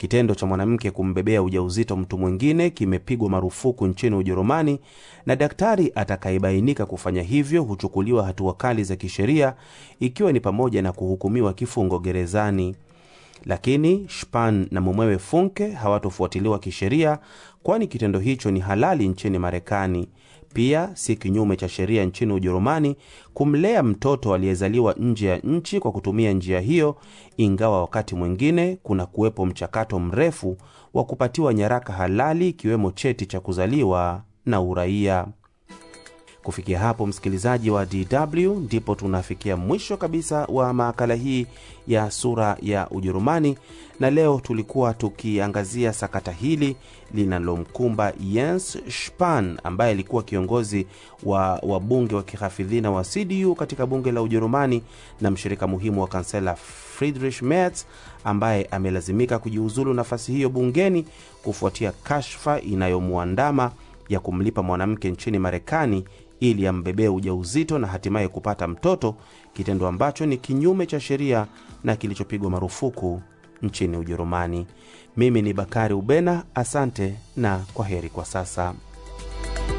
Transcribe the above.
Kitendo cha mwanamke kumbebea ujauzito mtu mwingine kimepigwa marufuku nchini Ujerumani, na daktari atakayebainika kufanya hivyo huchukuliwa hatua kali za kisheria, ikiwa ni pamoja na kuhukumiwa kifungo gerezani. Lakini Spahn na mumewe Funke hawatofuatiliwa kisheria, kwani kitendo hicho ni halali nchini Marekani. Pia si kinyume cha sheria nchini Ujerumani kumlea mtoto aliyezaliwa nje ya nchi kwa kutumia njia hiyo, ingawa wakati mwingine kuna kuwepo mchakato mrefu wa kupatiwa nyaraka halali, ikiwemo cheti cha kuzaliwa na uraia. Kufikia hapo, msikilizaji wa DW, ndipo tunafikia mwisho kabisa wa makala hii ya sura ya Ujerumani, na leo tulikuwa tukiangazia sakata hili linalomkumba Jens Spahn ambaye alikuwa kiongozi wa wabunge wa kihafidhina wa CDU katika bunge la Ujerumani na mshirika muhimu wa kansela Friedrich Merz ambaye amelazimika kujiuzulu nafasi hiyo bungeni kufuatia kashfa inayomwandama ya kumlipa mwanamke nchini Marekani ili ambebee ujauzito na hatimaye kupata mtoto, kitendo ambacho ni kinyume cha sheria na kilichopigwa marufuku nchini Ujerumani. Mimi ni Bakari Ubena, asante na kwa heri kwa sasa.